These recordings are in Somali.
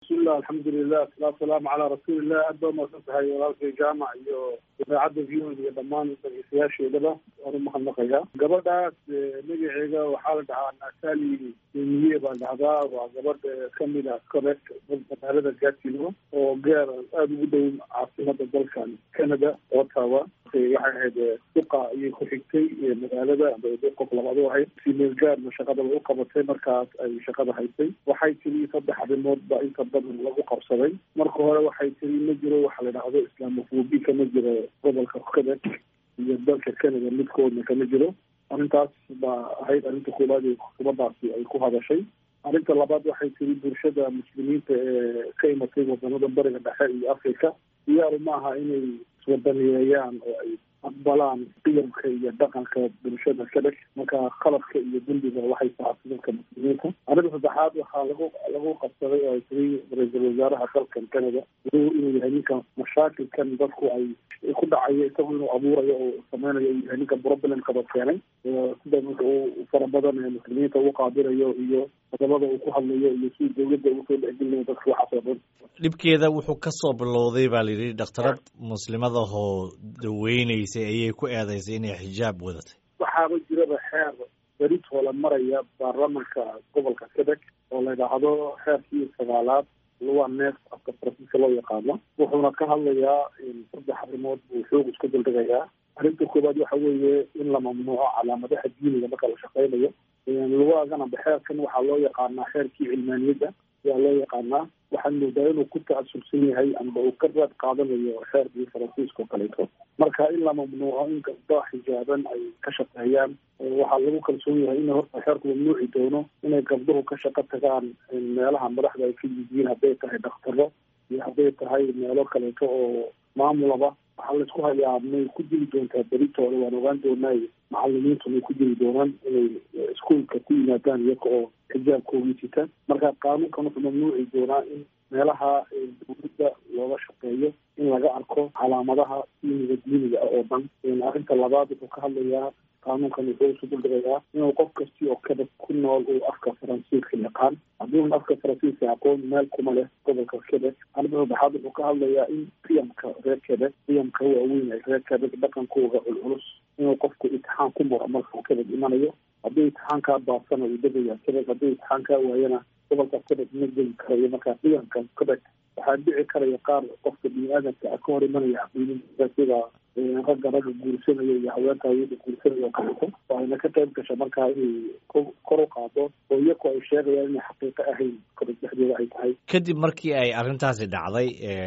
bismillah alxamdulilah asalaatu salaamu calaa rasuulillah aad baa umaqsan tahay walaalkay jaamac iyo idaacadda v o iyo dhammaan dhageystayaasheedaba waan umahadnaqayaa gabadhaas magaceega waxaa la dhahaa natali miye baa dhahdaa waa gabadh kamid a corect magaalada gaatino oo geer aada ugu dhow caasimada dalkan canada ottawa waxay ahayd duqa ayay ku xigtay magaalada qof labaad ahayd simeel gaarna shaqadaba u qabatay markaas ay shaqada haysay waxay tiri saddex arrimood ba inta badan lagu qabsaday marka hore waxay tiri ma jiro waxa la dhahdo islamofobi kama jiro gobolka quebec iyo dalka canada midkoodna kama jiro arrintaas baa ahayd arrinta koowaad ee xukuumadaasi ay ku hadashay arrinta labaad waxay tiri bulshada muslimiinta ee ka imatay wadanada bariga dhexe iyo africa diyaaru maaha inay iswadaniyeeyaan oo ay aqbalaan qiyamka iyo dhaqanka bulshada kadheg marka qalabka iyo dembiga waxay taasi dadka muslimiinta arrinta saddexaad waxaa lagu lagu qabsaday oo ay tiri ra-iisul wasaaraha dalkan canada inuu yahay ninka mashaakilkan dadku ay ku dhacayo isagu inuu abuurayo oo sameynayo uu yahay ninka problemkaba keenay sida uu fara badan ee muslimiinta u qaabilayo iyo qodobada uu ku hadlayo iyo si dawladda ugu soo dhexgelinayo dadka waxaas oo dhan dhibkeeda wuxuu ka soo bilowday baa la yidhi dhakhtarad muslimadahoo daweynaysay ayay ku eedaysay inay xijaab wadatay waxaaba jiraba xeer beritoo la maraya baarlamanka gobolka quebec oo la yidhaahdo xeerkii sagaalaad luwa neef afka faransiiska loo yaqaano wuxuuna ka hadlayaa saddex arrimood buu xoog isku daldhigayaa arrinta koowaad waxa weeye in la mamnuuco calaamadaha diiniga marka la shaqeynayo luwaagana xeerkan waxaa loo yaqaanaa xeerkii cilmaaniyadda ayaa loo yaqaanaa waxaan moodaa inuu ku ta-asubsan yahay amba uu ka raad qaadanayo xeerkii faransiiska oo kaleeto marka in la mamnuuco in gabdho xijaaban ay ka shaqeeyaan waxaa lagu kalsoon yahay in horta xeerku mamnuuci doono inay gabdhuhu ka shaqo tagaan meelaha madaxda ay ka yihiin hadday tahay dhakhtaro iyo hadday tahay meelo kaleeto oo maamulaba waxaa laisku hayaa may ku dili doontaa beritooda waan ogaan doonaayo macalimiintu may ku dili doonaan inay iskuolka ku yimaadaan iyaga oo xijaabkoogii sita marka qaanuunkan wuxuu mamnuuci doonaa in meelaha dawladda looga shaqeeyo in laga arko calaamadaha diiniga diiniga ah oo dhan arrinta labaad wuxuu ka hadlayaa qaanuunkan wuxuu isu duldhigayaa inuu qof kasti oo kadab ku nool uu afka faransiiska yaqaan hadduuna afka faransiiska aqoon meel kuma leh gobolka quebec arrinta saddexaad wuxuu ka hadlayaa in qiyamka reer quebec qiyamka waaweyn ee reer quebec dhaqankooga culculus inuu qofku imtixaan ku muro markuu quebec imanayo haddii imtixaankaa baasana uu degaya quebec haddii imtixaankaa waayana gobolka quebec ma geli karayo marka qiyamka quebec waxaa dhici karaya qaar qofka bini-aadamka ka hor imanaya caqiidinta sida ragga ragga guursanaya iyo haweenka haweenka guursanaya oo kaleeto oo ayna ka qayb gasha markaa inay kor u qaado oo iyaku ay sheegayaan inay xaqiiqo ahayn quebec dhexdeeda ay tahay kadib markii ay arrintaasi dhacday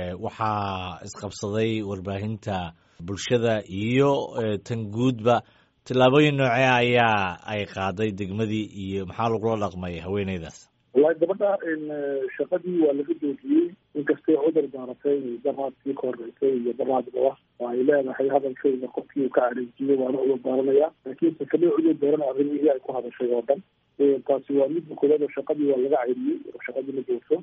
waxaa isqabsaday warbaahinta bulshada iyo tan guudba tillaabooyin noocee ayaa ay qaaday degmadii iyo maxaa lagula dhaqmay haweeneydaas wallahi gabadha shaqadii waa laga joojiyey inkastay cudur daaratay daraadkii ka horeysay iyo daraadbaa oo ay leedahay hadalkayda qofkii uu ka areejiyey waana cudur daaranaya laakiinse kama cudur daarana arrimihii ay ku hadashay oo dhan taasi waa midda koowaad oo shaqadii waa laga ceyriyey oo shaqadii la joogto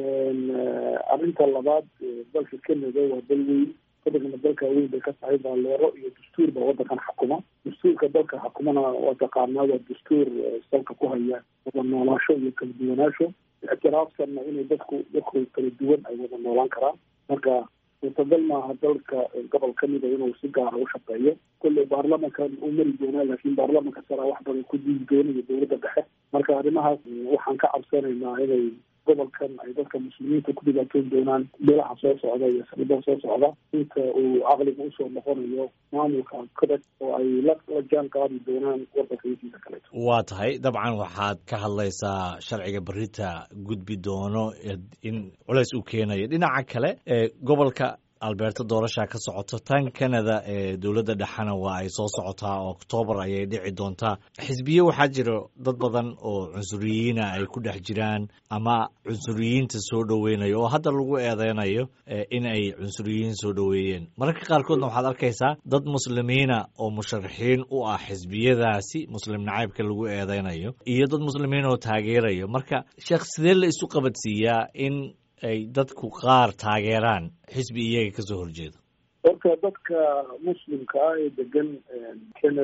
arrinta labaad dalka canada waa dal weyn waddankana dalka weyn bay ka tahay baaleero iyo dastuur baa waddankan xukuma dastuurka dalka xukumana waa taqaanaa waa dastuur salka ku haya wada noolaasho iyo kala duwanaasho ictiraafsanna inay dadku dadku kala duwan ay wada noolaan karaan marka suurtagal maaha dalka gobol kamida inuu si gaara u shaqeeyo kolley baarlamankan uu mari doonaa laakiin baarlamanka sara wax badan ku diidi doonayo dowladda dhexe marka arrimahaas waxaan ka cabsanaynaa inay gobolkan ay dadka muslimiinta ku dhibaatoon doonaan bilaha soo socda iyo sanada soo socda inta uu caqliga usoo noqonayo maamulka quebec oo ay la la jaan qaadi doonaan wadanka intiisa kaleeto waa tahay dabcan waxaad ka hadlaysaa sharciga berita gudbi doono in culays uu keenayo dhinaca kale gobolka alberta doorasha ka socoto tan canada ee dowladda dhexena waa ay soo socotaa oktoobar ayay dhici doontaa xisbiye waxaa jiro dad badan oo cunsuriyiina ay ku dhex jiraan ama cunsuriyiinta soo dhoweynayo oo hadda lagu eedeynayo in ay cunsuriyiin soo dhoweeyeen mararka qaarkoodna waxaad arkaysaa dad muslimiina oo musharaxiin u ah xisbiyadaasi muslim nacaybka lagu eedeynayo iyo dad muslimiin oo taageerayo marka sheekh sidee la isu qabadsiiyaa in ay dadku qaar taageeraan xisbi iyaga kasoo horjeedo horta dadka muslimka ah ee degan canada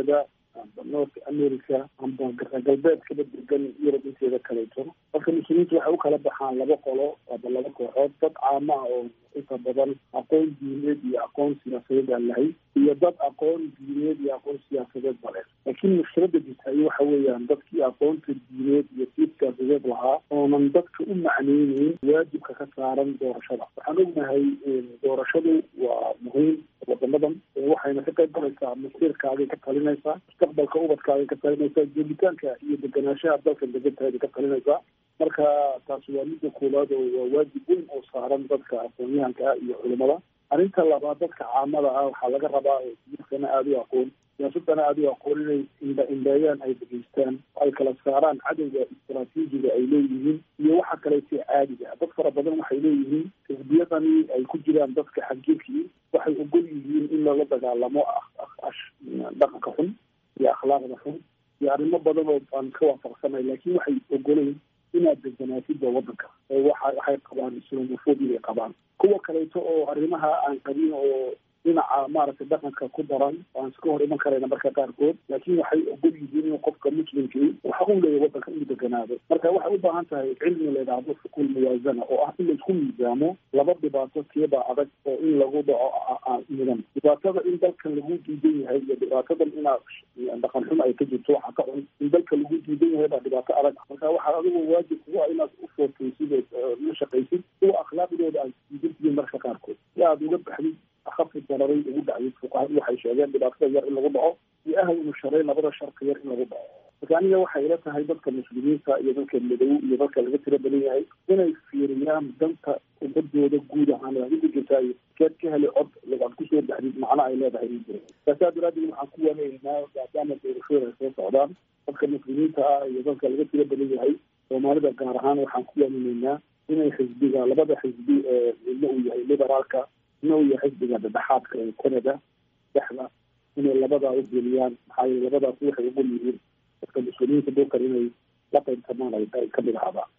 amba north america amba galbeedkaba degan yurub inteeda kaleeto marka muslimiintu waxay u kala baxaan laba qolo aba laba kooxood dad caama ah oo inta badan aqoon diineed iyo aqoon siyaasadeed aan lahayn iyo dad aqoon diineed iyo aqoon siyaasadeed bale laakiin mushkilada jirtaayo waxa weeyaan dadkii aqoonta diineed iyo sii siyaasadeed lahaa oonan dadka u macneyneyn waajibka ka saaran doorashada waxaan ognahay doorashadu waa muhiim wadamadan waxayna ka qayb galaysaa masiirkaagay ka talinaysaa mustaqbalka ubadkaagay ka talinaysaa joogitaanka iyo deganaanshaha dalka degantahay ka talinaysaa marka taasi waa midda koowaad oo waa waajib weyn oo saaran dadka aqoon-yahanka ah iyo culimada arrinta labaad dadka caamada ah waxaa laga rabaa siyaasana aada u aqoon siyaasadana aada u aqoon inay indha indheeyaan ay degeystaan ay kala saaraan cadowga istaraatiijiga ay leeyihiin iyo waxa kaleeto caadiga dad fara badan waxay leeyihiin xisbiyadani ay ku jiraan dadka xagiirkii waxay ogol yihiin in lala dagaalamo dhaqanka xun iyo akhlaaqda xun iyo arrimo badan oo aan ka waafaqsanay laakiin waxay ogolayn inaad deganaatidda waddanka waxa waxay qabaan islamophobia ay qabaan kuwa kaleeto oo arrimaha aan qabin oo dhinaca maaragtay dhaqanka ku daran aan iska hor iman karayna marka qaarkood laakiin waxay ogol yihiin in qofka muslimkii waxa uu leeyahy waddanka inuu deganaado marka waxay u baahan tahay cilmi la yidhaahdo xuquul muwaazana oo ah in laisku miisaamo laba dhibaato keebaa adag oo in lagu dhaco mudan dhibaatada in dalkan lagu diidan yahay iyo dhibaatadan inaad dhaqan xun ay ka jirto waxa ka cun in dalka lagu diidan yahay baa dhibaato adag marka waxaa adigu waajib kugu ah inaad u footaysid oo la shaqaysid kuwa akhlaaqdooda aad diidantihiin marka qaarkood si aad uga baxdid ahafi dararay ugu dhacday fuqahadu waxay sheegeen dhibaatada yar in lagu dhaco iyo ahawnu sharay labada sharka yar in lagu dhaco marka aniga waxay ila tahay dadka muslimiinta iyo dadka madow iyo dadka laga tiro badan yahay inay fiiriyaan danta ummadooda guud ahaan adigu jirtaayo keed ka helay cod aad kusoo baxdid macna ay leedahay ma jiro saasaa daraadeed waxaan ku wanaynaa maadaama doorashooda ay soo socdaan dadka muslimiinta ah iyo dadka laga tiro badan yahay soomaalida gaar ahaan waxaan ku waaninaynaa inay xisbiga labada xisbi ee midna uu yahay liberaalka midna uu yahay xisbiga dhexaadka ee canada dhexda inay labadaa u geliyaan maxaa yeele labadaas waxay ogol yihiin dadka muslimiinta dalkan inay la qaybtamaan ay kamid ahaadaan